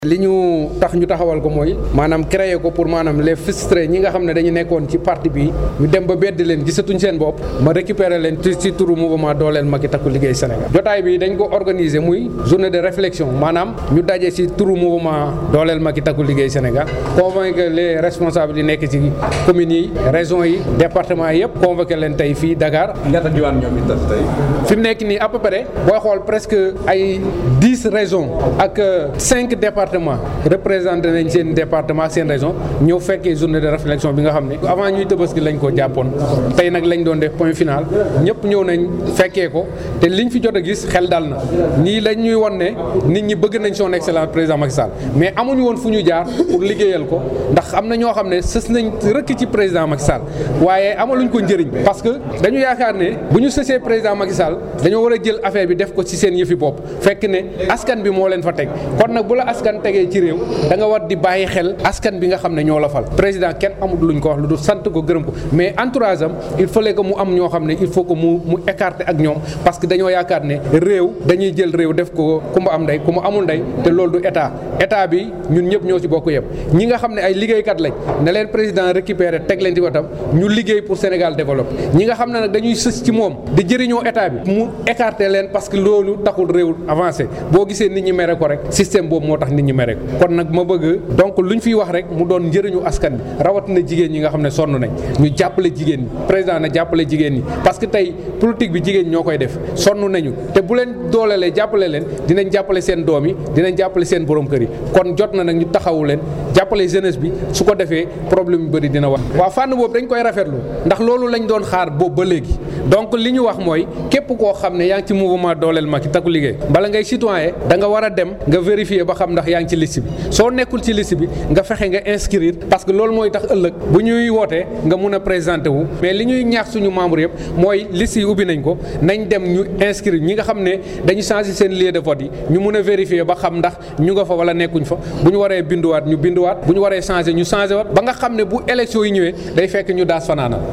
li ñu tax ñu taxawal ko mooy maanaam créer ko pour maanaam les frustrés ñi nga xam ne dañu nekkoon ci parti bi ñu dem ba bedd leen gisatuñ seen bopp ma récupérer leen ci ci turu mouvement dooleel Macky Takku Liggéey Sénégal jotaay bi dañ ko organiser muy journée de réflexion maanaam ñu daje ci turu mouvement dooleel Macky Takku Liggéey Sénégal convaincre les responsables yi nekk ci communes yi régions yi départements yi yëpp convoqué leen tey fii Dakar. ñaata diwaan ñoom it tey. fi mu nekk nii à peu près booy xool presque ay dix régions ak cinq départements. représenté nañ seen département seen région ñëw fekkee journée de réflexion bi nga xam ne avant ñuy tëbaski lañ ko jàppoon tey nag lañ doon def point final ñëpp ñëw nañ fekkee ko te liñ fi jot a gis xel dal na nii lañ ñuy won ne nit ñi bëgg nañ son excellence président Macky Sall mais amuñu woon fu ñu jaar pour liggéeyal ko ndax am na ñoo xam ne sës nañ rëkk ci président Macky Sall waaye amaluñ ko njëriñ parce que dañu yaakaar ne bu ñu sësee président Macky Sall dañoo war a jël affaire bi def ko ci seen yëfi bopp fekk ne askan bi moo leen fa teg kon nag bu la askan tegee ci réew da nga war di bàyyi xel askan bi nga xam ne ñoo la fal président kenn amul luñ ko wax lu dul sant ko gërëm ko mais entourage am il fallait que mu am ñoo xam ne il faut que mu mu écarter ak ñoom parce que dañoo yaakaar ne réew dañuy jël réew def ko ku ma am ndey ku ma amul ndey te loolu du état état bi ñun ñëpp ñoo ci bokk yëpp ñi nga xam ne ay liggéeykat lañ ne leen président récupérer teg leen ci watam ñu liggéey pour Sénégal développé ñi nga xam ne nag dañuy sës ci moom di jëriñoo état bi mu écarter leen parce que loolu taxul réew avancé boo gisee nit ñi mere ko rek système boobu moo tax nit ñi mere ko kon nag ma bëgg donc lu ñu fiy wax rek mu doon njëriñu askan bi rawatina jigéen ñi nga xam ne sonn nañ ñu jàppale jigéen ñi président na jàppale jigéen ñi parce que tey politique bi jigéen ñoo koy def sonn nañu te bu leen doolelee jàppale leen dinañ jàppale seen doom yi dinañ jàppale seen borom kër yi kon jot na nag ñu taxawu leen jàppale jeunesse bi su ko defee problème yu bëri dina wax waaw fànn boobu dañ koy rafetlu ndax loolu lañ doon xaar boobu ba léegi donc li ñu wax mooy képp koo xam ne yaa ngi ci mouvement dooleel Macky Takku Liggéey bala ngay citoyen da nga war a dem nga vérifier ba xam ndax yaa ngi ci liste bi soo nekkul ci liste bi nga fexe nga inscrire parce que loolu mooy tax ëllëg bu ñuy wootee nga mun a présenter wu mais li ñuy ñaax suñu membre yëpp mooy liste yi ubbi nañ ko nañ dem ñu inscrire ñi nga xam ne dañu changer seen lieu de vote yi ñu mun a vérifier ba xam ndax ñu nga fa wala nekkuñ fa bu ñu waree binduwaat ñu binduwaat bu ñu waree changer ñu changer waat ba nga xam ne bu élection yi ñëwee day fekk ñu daas fanaanal